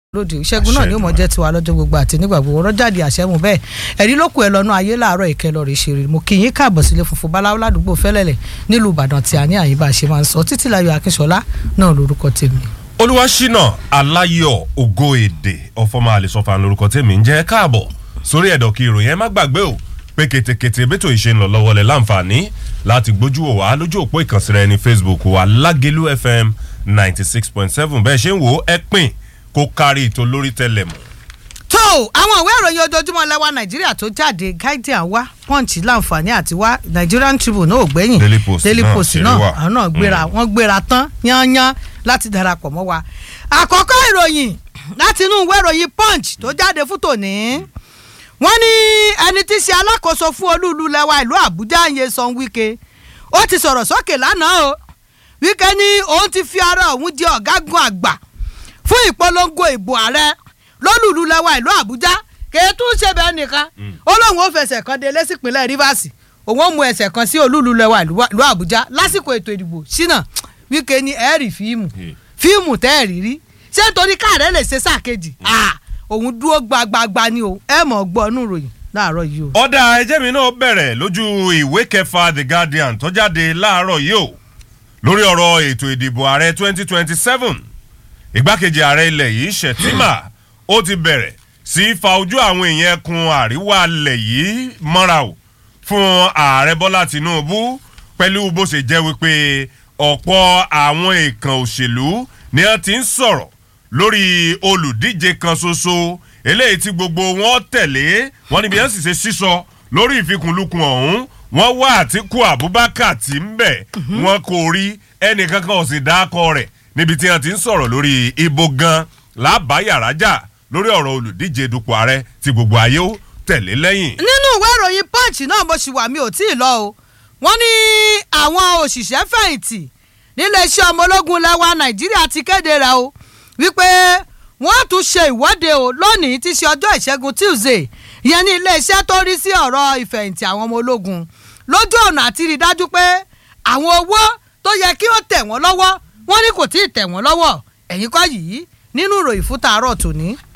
lóde ìṣẹ́gun náà ni ó mọ̀ jẹ́ tiwa lọ́jọ́ gbogbo àti nígbà gbogbo ọ̀rọ̀ jáde àṣẹ́mu bẹ́ẹ̀ ẹ̀rí ló kù ẹ lọ́nà ayé láàárọ̀ ìkẹ́ lọ́ọ́ rí ṣeré mo kì í yín káàbọ̀ sílé funfun báláwo ládùúgbò fẹ́lẹ́lẹ̀ nílùú ìbàdàn tí a ní àyíbá ṣe máa ń sọ títí láyọ̀ akínṣọlá náà lórúkọ tèmi. olúwaṣínà aláyọ̀ ògo èdè ọ̀fọ̀mọ àlesọfà lórúkọ tèmi ń jẹ́ káàbọ̀ sórí ẹ̀dọ̀ kí ìròyìn ẹ má gbàgbé o pé ketekete bẹ́tò ìṣe ń lọ lọ́wọ́ lẹ̀ láǹfààní láti gbójú wò wá lójú òpó ìkànsí rẹ ní facebook wa lágẹ̀lú fm ninety six point seven bẹ́ẹ̀ ṣe ń wò ó ẹ pín kó kárí ìtò lórí tẹlẹ̀ mọ́. tó àwọn ìwé ìròyìn ojoojúmọ́ lẹ́wà nàìjíríà tó jáde guardian wá punch láǹfààní àti wá nigerian tribune náà ò gbẹ́yìn Daily Post daily náà post ṣeré náà wà. àwọn náà gbéra wọ́n gbéra tán yányán láti darapọ̀ mọ́ wa. àkọ́kọ́ ìròyìn láti inú ìwé ìròyìn punch tó jáde fún tòní wọ́n ní ẹni tí í ṣe alákòóso fún olúùlú lẹ́wà ìlú àbújá Nyesom Wike ó ti sọ̀rọ̀ sókè lánàá o Wike ní òun ti fi ara òun di ọ̀gágun àgbà fún ìpolongo ìbò ààrẹ lólùlú lẹ́wà ìlú àbújá kèétú ṣe bẹ́ẹ̀ nìkan ó lóun ó fẹsẹ̀ kan délé sípínlẹ̀ rivers òun ó mú ẹsẹ̀ kan sí olúlu lẹ́wà ìlú àbújá lásìkò ètò ìdìbò ṣínà Wike ní ẹ̀ẹ́rì fíìmù fíìmù tẹ́ẹ̀rì rí ṣé nítorí káàrẹ́ lè ṣe sáà kejì Ah, òun dúró gbagbagba ni o ẹ mọ̀ gbọ́ inú ìròyìn láàárọ̀ yìí o. ọ̀dà ẹjẹ́ mi náà bẹ̀rẹ̀ lójú ìwé kẹfà the guardian tó jáde láàárọ̀ yìí o lórí ọ̀rọ̀ ètò ìdìbò ààrẹ twenty twenty seven ìgbákejì ààrẹ ilẹ̀ yìí Shettima ó ti bẹ̀rẹ̀ sí í fa ojú àwọn èèyàn ẹkùn àríwá ilẹ̀ yìí mọ́ra o fún ààrẹ Bọ́lá Tinubu pẹ̀lú bó ṣe jẹ́ wípé ọ̀pọ̀ àwọn èèkàn òṣèlú ni wọ́n ti ń sọ̀rọ̀ lórí olùdíje kan ṣoṣo eléyìí tí gbogbo wọn tẹ̀lé wọn níbi yẹn sì ṣe sísọ lórí ìfikùnlukùn ọ̀hún wọ́n wá Àtíkù Abubakar tí ń bẹ̀ wọn kò rí ẹnìkankan ò sì dákọ rẹ̀ níbi tí wọ́n ti ń sọ̀rọ̀ lórí ibo gan lábàáyàrájà lórí ọ̀rọ̀ olùdíje dupò ààrẹ tí gbogbo ayé ó tẹ̀lé lẹ́yìn. nínú ìwé ìròyìn punch náà mo ṣì wà mí ò tí ì lọ o wọ́n ní àwọn òṣìṣẹ́ fẹ̀yìntì níléeṣẹ́ ọmọ ológun lẹ́wà nàìjíríà ti kéde rẹ̀ o wípé wọ́n tún ṣe ìwọ́de o lónìí tí í ṣe ọjọ́ ìṣẹ́gun tuesday ìyẹn ní iléeṣẹ́ tó rí sí ọ̀rọ̀ ìfẹ̀yìntì àwọn ọmọ ológun lójú ọ̀nà àti rí dájú pé àwọn owó tó yẹ kí ó tẹ̀ wọ́n lọ́wọ́ wọ́n ní kò tí ì tẹ̀ wọ́n lọ́wọ́ ẹ̀yìn kọ́ yìí nínú ìròyìn fún tàárọ̀ tòní